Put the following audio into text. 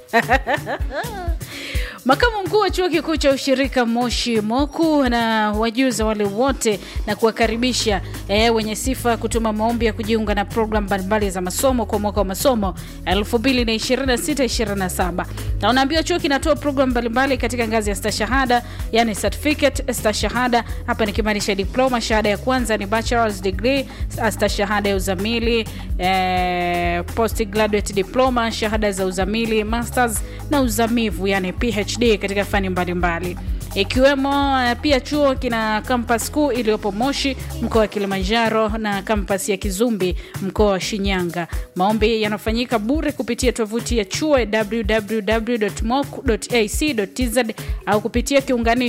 Makamu mkuu wa chuo kikuu cha ushirika Moshi Moku na wajuza wale wote na kuwakaribisha e, wenye sifa kutuma maombi ya kujiunga na programu mbalimbali za masomo kwa mwaka wa masomo 2026-27 na unaambiwa chuo kinatoa programu mbalimbali katika ngazi ya stashahada, yani certificate, stashahada hapa nikimaanisha diploma. Shahada ya kwanza ni bachelor's degree, stashahada ya uzamili e, postgraduate diploma, shahada za uzamili, masters na uzamivu yani PhD katika fani mbalimbali ikiwemo pia chuo kina kampas kuu iliyopo Moshi mkoa wa Kilimanjaro na kampas ya Kizumbi mkoa wa Shinyanga. Maombi yanafanyika bure kupitia tovuti ya chuo www.moc.ac.tz au kupitia kiunganishi